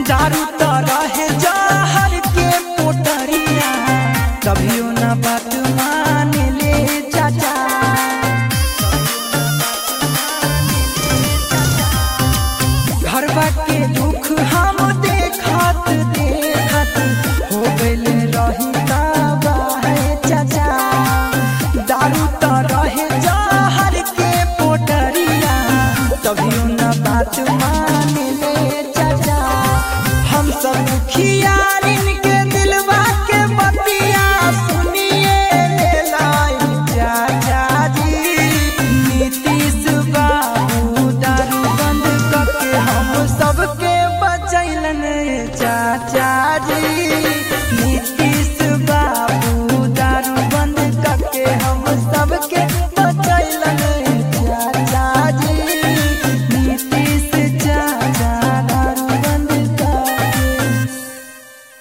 दारू तो रहे जहर के पोटरिया कभियो ना बात मान ले चाचा घरवा के दुख हम देखत देखत हो गइल रही है चाचा दारू तो रहे जहर के पोटरिया कभियो ना बात मान ले चाचा हम सब दुखियारिन के दिलवा के बतिया सुनिए ले लाई चाचा जी नीतीश बाबू दारू बंद करके हम सबके बचैलन चाचा जी नीतीश